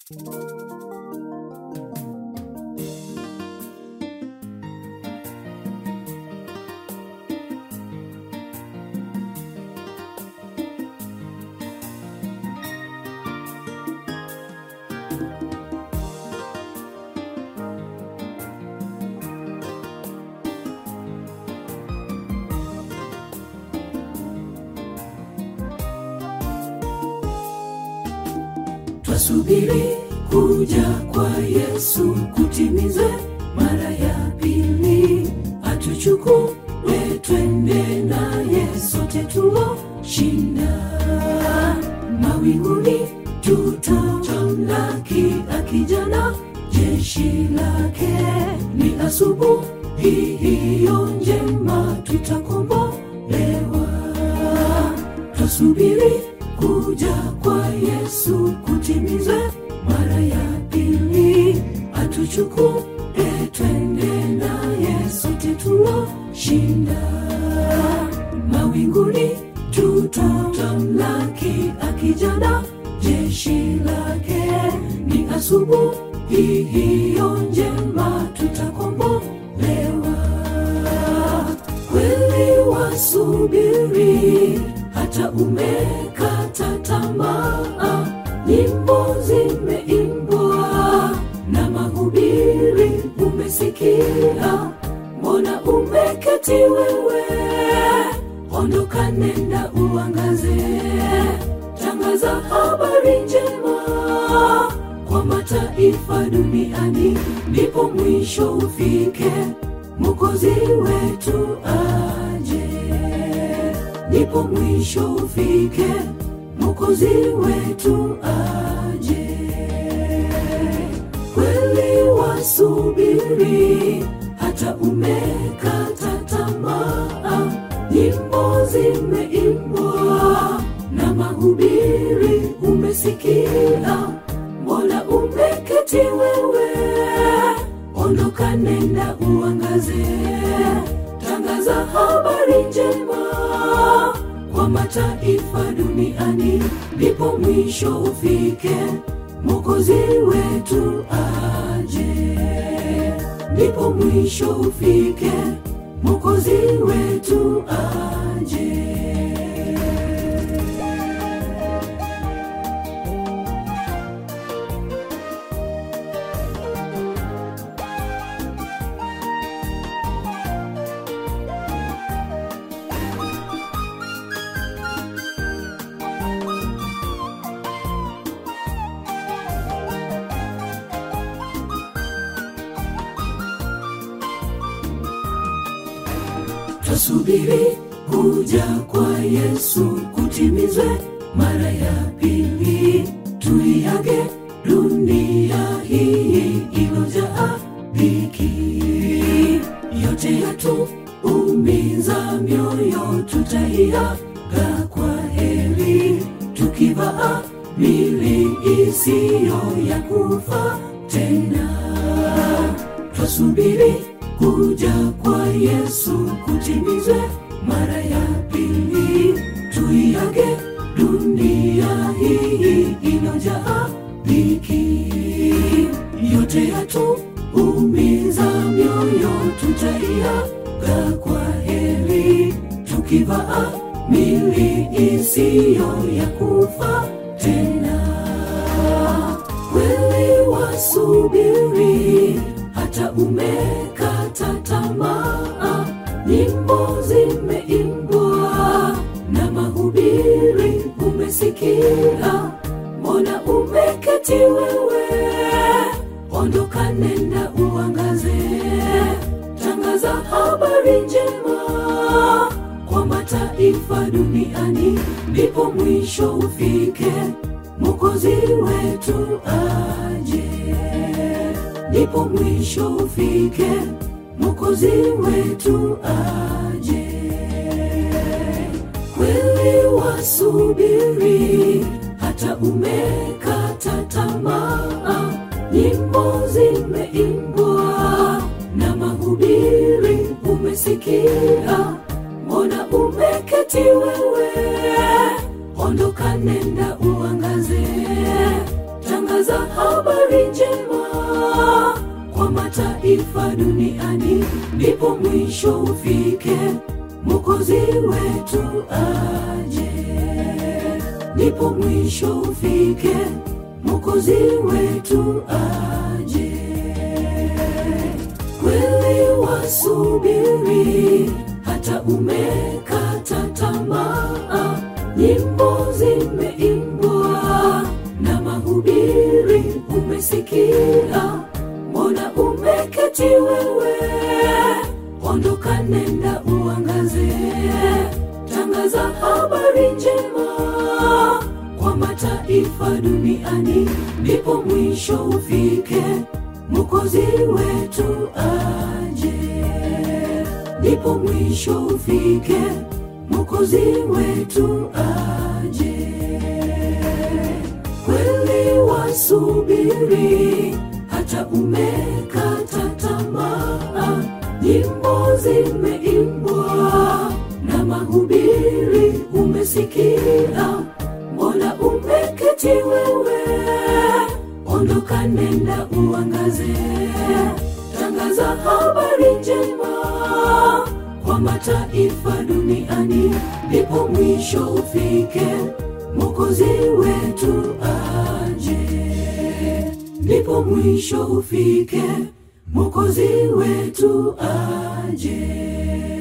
twasubiri kuja kwa yesu kutimizwe mara ya pili atuchukue twende naye sote tuwoshinda mawinguni tutamlaki akijana jeshi lake ni asubuhi hiyo njema tutakombolewa twasubiri kuja kwa yesu kutimizwe mara ya pili atuchukue twende naye sote tuwoshinda mawinguni tutamlaki akijana jeshi lake ni asubuhi hiyo njema tutakombolewa kweli wasubiri hata umekata tamaa nyimbo zimeimbwa na mahubiri umesikia mbona umeketi wewe ondoka nenda uangaze tangaza habari njema kwa mataifa duniani ndipo mwisho ufike mokozi wetu aje ndipo mwisho ufike mokozi wetu aje kweli wasubiri hata umekata tamaa nyimbo zimeimbwa na mahubiri umesikia mbona umeketi wewe ondoka nenda uangaze tangaza habari njema kwa mataifa duniani ndipo mwisho ufike mokozi wetu aje ndipo mwisho ufike mokozi wetu aje twasubiri kuja kwa yesu kutimizwe mara ya pili tuiage dunia hii ilojaa dhiki yote yatu umiza mioyo tutaiaga kwa heri tukivaa mili isiyo ya kufa tena twasubiri kuja kwa yesu kutimizwe mara ya pili tuiage dunia hii ilojaa dhiki yote yatu umiza mioyo tutaiaga kwa heri tukivaa mili isiyo ya kufa tena kweli wasubiri hata umekata tamaa nyimbo zimeimbwa na mahubiri umesikia mbona umeketi wewe ondoka nenda uangaze tangaza habari njema kwa mataifa duniani ndipo mwisho ufike mokozi wetu aje ndipo mwisho ufike mokozi wetu aje kweli wasubiri hata umekata tamaa nyimbo zimeimbwa na mahubiri umesikia mbona umeketi wewe ondoka nenda uangaze tangaza habari njema kwa mataifa duniani, ndipo mwisho ufike, Mwokozi wetu aje. Ndipo mwisho ufike, Mwokozi wetu aje. Kweli wasubiri, hata umekata tamaa, nyimbo zimeimbwa na mahubiri umesikia, mbona umeketi wewe? Ondoka, nenda uangaze, tangaza habari njema kwa mataifa duniani, ndipo mwisho ufike, Mwokozi wetu aje. Ndipo mwisho ufike, Mwokozi wetu aje. Kweli wasubiri, hata umekata tamaa, nyimbo zimeimbwa na mahubiri umesikia, mbona umeketi wewe? Ondoka, nenda uangaze, tangaza habari njema kwa mataifa duniani, ndipo mwisho ufike, Mwokozi wetu aje. Ndipo mwisho ufike, Mwokozi wetu aje.